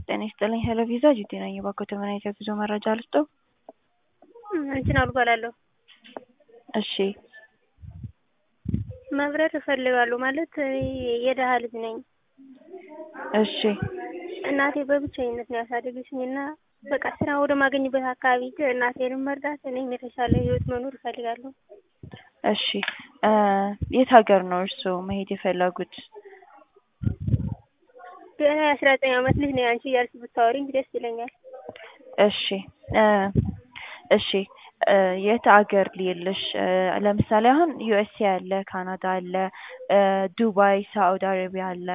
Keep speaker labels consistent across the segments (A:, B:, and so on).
A: ጤና ይስጥልኝ ሄሎ ቪዛ ጂቲ ነኝ። እባክዎት ምን አይነት የጉዞ መረጃ ልስጥዎ?
B: እንትን እባላለሁ
A: እሺ
B: መብረር እፈልጋለሁ ማለት እኔ የደሃ ልጅ ነኝ።
A: እሺ
B: እናቴ በብቸኝነት ነው ያሳደገችኝ እና በቃ ስራ ወደ ማገኝበት አካባቢ ሄጄ እናቴንም መርዳት እኔም የተሻለ ህይወት መኖር እፈልጋለሁ።
A: እሺ የት ሀገር ነው እርስዎ መሄድ የፈለጉት?
B: ገና የአስራ ዘጠኝ አመት ልጅ ነኝ አንቺ እያልሽ ብታወሪኝ ደስ ይለኛል።
A: እሺ እሺ የት ሀገር ልሂድልሽ? ለምሳሌ አሁን ዩኤስኤ አለ፣ ካናዳ አለ፣ ዱባይ፣ ሳኡዲ አረቢያ አለ።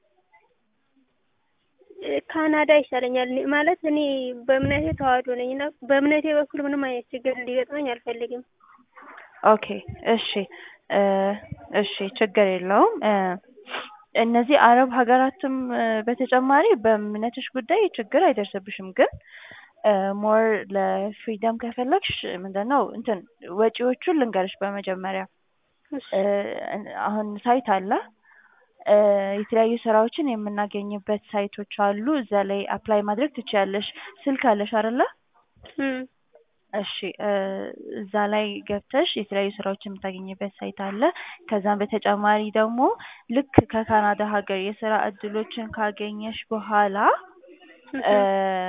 B: ካናዳ ይሻለኛል ማለት እኔ በእምነቴ ተዋህዶ ነኝ እና በእምነቴ በኩል ምንም አይነት ችግር እንዲገጥመኝ አልፈልግም።
A: ኦኬ እሺ እሺ ችግር የለውም። እነዚህ አረብ ሀገራትም በተጨማሪ በእምነትሽ ጉዳይ ችግር አይደርስብሽም ግን ሞር ለፍሪደም ከፈለግሽ ምንድነው እንትን ወጪዎቹን ልንገርሽ በመጀመሪያ አሁን ሳይት አለ የተለያዩ ስራዎችን የምናገኝበት ሳይቶች አሉ እዛ ላይ አፕላይ ማድረግ ትችያለሽ ስልክ አለሽ አይደለ እሺ እዛ ላይ ገብተሽ የተለያዩ ስራዎችን የምታገኝበት ሳይት አለ ከዛም በተጨማሪ ደግሞ ልክ ከካናዳ ሀገር የስራ እድሎችን ካገኘሽ በኋላ